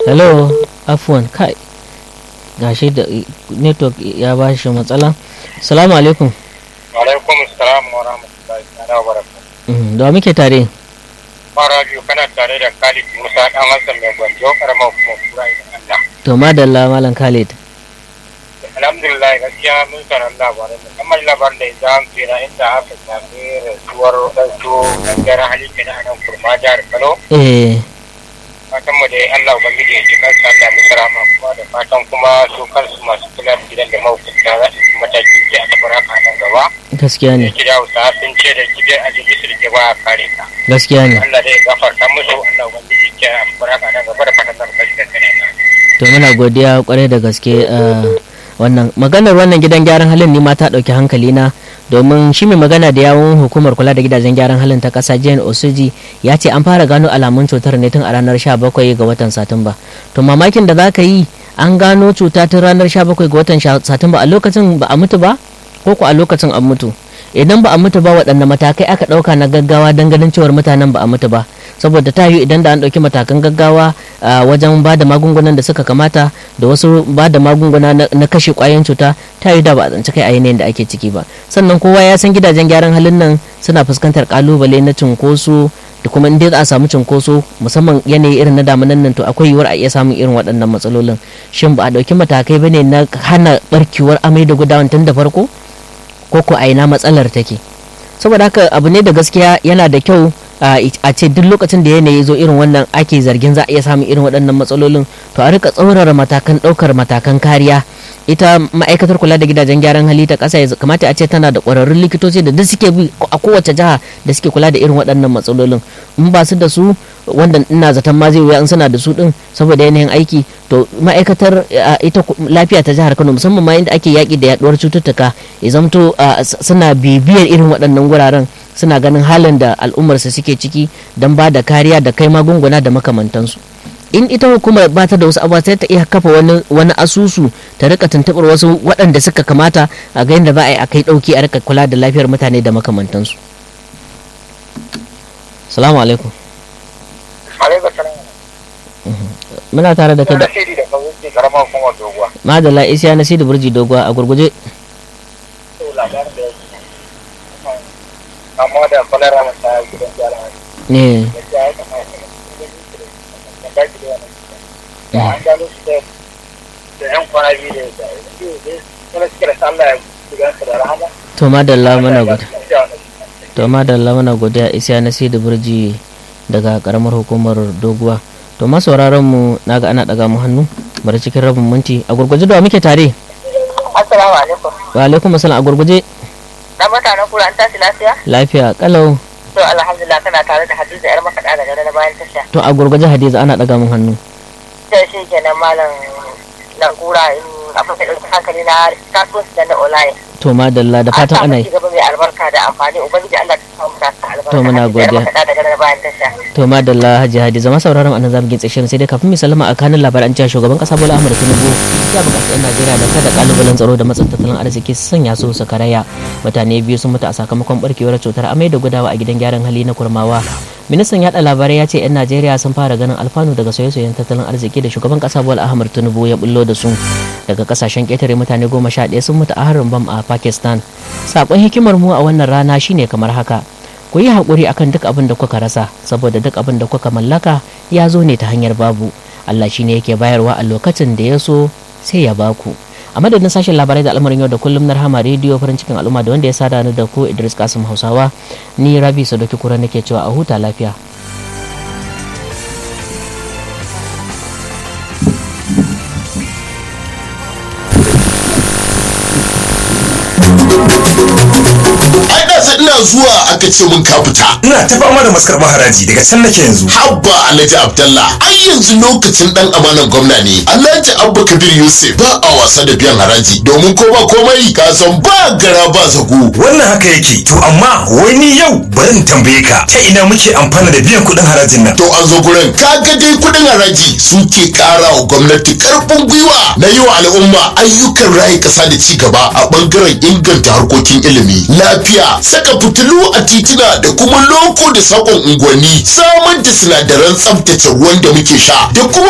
hello afwan kai gashi da network ya ba shi matsala salamu alaikum alaikum salam wa rahmatullahi ta'ala wa barakatuh Mhm, da wa muke tare fara biyu kana tare da Khalid Musa dan Hassan mai gwanjo karamar kuma kura idan Allah to madalla malam khalid alhamdulillah gaskiya mun sanar labarai musamman labarin da ya an tsira inda aka sami rasuwar wadansu gangaren hali ke na nan kurma jihar Kano eh fatan mu da Allah ubangiji ya ji kansa da musu rama kuma da fatan kuma su kansu masu kula da gidan da mahukunta za su mataki ke a tabar haka nan gaba gaskiya ne gida hausa sun ce da gidan a jirgin su da ke ba a kare ka gaskiya ne Allah zai gafarta musu Allah ubangiji ke a tabar haka nan gaba da fatan nan kashi da kare to muna godiya kwarai da gaske ah, wannan maganar wannan gidan gyaran halin ne ma ta dauki hankali na domin shi mai magana da yawun hukumar kula da gidajen gyaran halin ta kasa jane osuji ya ce an fara gano alamun cutar ne tun a ranar 17 ga watan satumba to mamakin da za ka yi an gano cuta tun ranar 17 ga watan sha- satumba a lokacin ba a mutu ba ko ko a lokacin an mutu idan ba a mutu ba waɗanne matakai aka ɗauka na gaggawa don ganin cewar mutanen ba a mutu ba saboda ta yiwu idan da an ɗauki matakan gaggawa a wajen ba da magungunan da suka kamata da wasu ba da magunguna na na kashe ƙwayoyin cuta ta yiwu da ba a tsanci kai a yanayin da ake ciki ba sannan kowa ya san gidajen gyaran halin nan suna fuskantar kalubale na cunkoso da kuma inda za a samu cunkoso musamman yanayi irin na damunan nan to akwai yiwuwar a iya samun irin waɗannan matsalolin shin ba a ɗauki matakai ba ne na hana barkewar amai da gudawan tun da farko ko ko a ina matsalar take saboda haka abu ne da gaskiya yana da kyau a a ce duk lokacin da yanayi zo irin wannan ake zargin za a iya samun irin waɗannan matsalolin to a rika tsaurara matakan ɗaukar matakan kariya ita ma'aikatar kula da gidajen gyaran hali ta ƙasa ya kamata a ce tana da ƙwararrun likitoci da duk suke bi a kowace jiha da suke kula da irin waɗannan matsalolin in ba su da su wanda ina zaton ma zai wuya in suna da su din saboda yanayin aiki to ma'aikatar a, ita ku- lafiya ta jihar Kano musamman ma inda ake yaƙi da yaduwar cututtuka ya zamto a, s- suna bibiyar irin waɗannan guraren suna ganin halin da al'ummarsu suke ciki don ba da kariya da kai magunguna da makamantansu in ita hukumar ba ta da wasu abubuwa sai ta iya kafa wani wani asusu ta rika tuntuɓar wasu waɗanda suka kamata a ga yadda za a yi a kai ɗauki a rika kula da lafiyar mutane da makamantansu salamu alaikum alaikum salam muna tare da kai da nasiri da kawai karamar kuma doguwa madalla isiya na sidi burji doguwa a gurguje to labarin da yake amma da kwalara masa gidan gyara ne da ya kamata da baki da wannan da an gano shi da da yan kwana biyu da ya da kuma suke da Allah ya gidan su da rahama to madalla muna gode gode to madalla muna godiya isiya na sidi burji daga karamar hukumar doguwa to ma sauraron mu naga ana daga mu hannu bari cikin rabin minti a gurguje da wa muke tare Assalamu alaikum. wa alaikum assalam a gurguje Na mutanen kura an tashi lafiya? lafiya kalau To alhamdulillah kana tare da Hadiza yar makaɗa daga na bayan tasha. to a gurguje hadiza ana daga mun hannu Sai shi kenan malam na kura in abin da ɗauki hankali na kasuwanci da na online. to madalla da fatan ana yi An samu cigaba mai albarka da amfani ubangiji Allah ta samu ta albarka. To, muna Hadiza yar godiya. makaɗa daga na bayan tasha. to madalla hajji hadiza ma sauraron annan zamu gintse shirin sai dai kafin mu sallama a kanin labaran cewa shugaban kasa Bola Ahmed Tinubu ya buƙaci 'yan Najeriya da kada kalubalen tsaro da matsin tattalin arziki su sanya su su karaya mutane biyu sun mutu a sakamakon barkewar cutar amai da gudawa a gidan gyaran hali na kurmawa ministan yada labarai ya ce 'yan najeriya sun fara ganin alfanu daga sauye-sauyen tattalin arziki da shugaban kasa bola ahmad tinubu ya bullo da su daga kasashen ƙetare mutane goma sha ɗaya sun mutu a harin bam a pakistan sakon hikimar mu a wannan rana shine kamar haka ku yi haƙuri akan duk abin da kuka rasa saboda duk abin da kuka mallaka ya zo ne ta hanyar babu allah shine yake bayarwa a lokacin da ya so sai ya baku a madadin sashen labarai da al'amarin yau da kullum na rahama rediyo farin cikin al'umma da wanda ya sada ni da ku idris kasim hausawa ni rabi sadoki kura nake cewa a huta lafiya ai da sai ina zuwa aka ce mun ka fita ina ta fama da maskar haraji daga can nake yanzu habba alhaji abdallah ai yanzu lokacin dan amanan gwamna ne alhaji abba kabir yusuf ba a wasa da biyan haraji domin ko ba komai ka san ba gara ba zago wannan haka yake to amma wai ni yau bari in tambaye ka ta ina muke amfana da biyan kuɗin harajin nan to an zo gurin kaga dai kudin haraji suke kara wa gwamnati karfin gwiwa na yi wa al'umma ayyukan rayu kasa da ci gaba a bangaren inganta harkokin ilimi lafiya saka fitilu a titina da kuma loko da sakon unguwanni samar da sinadaran tsaftace ruwan da muke sha da kuma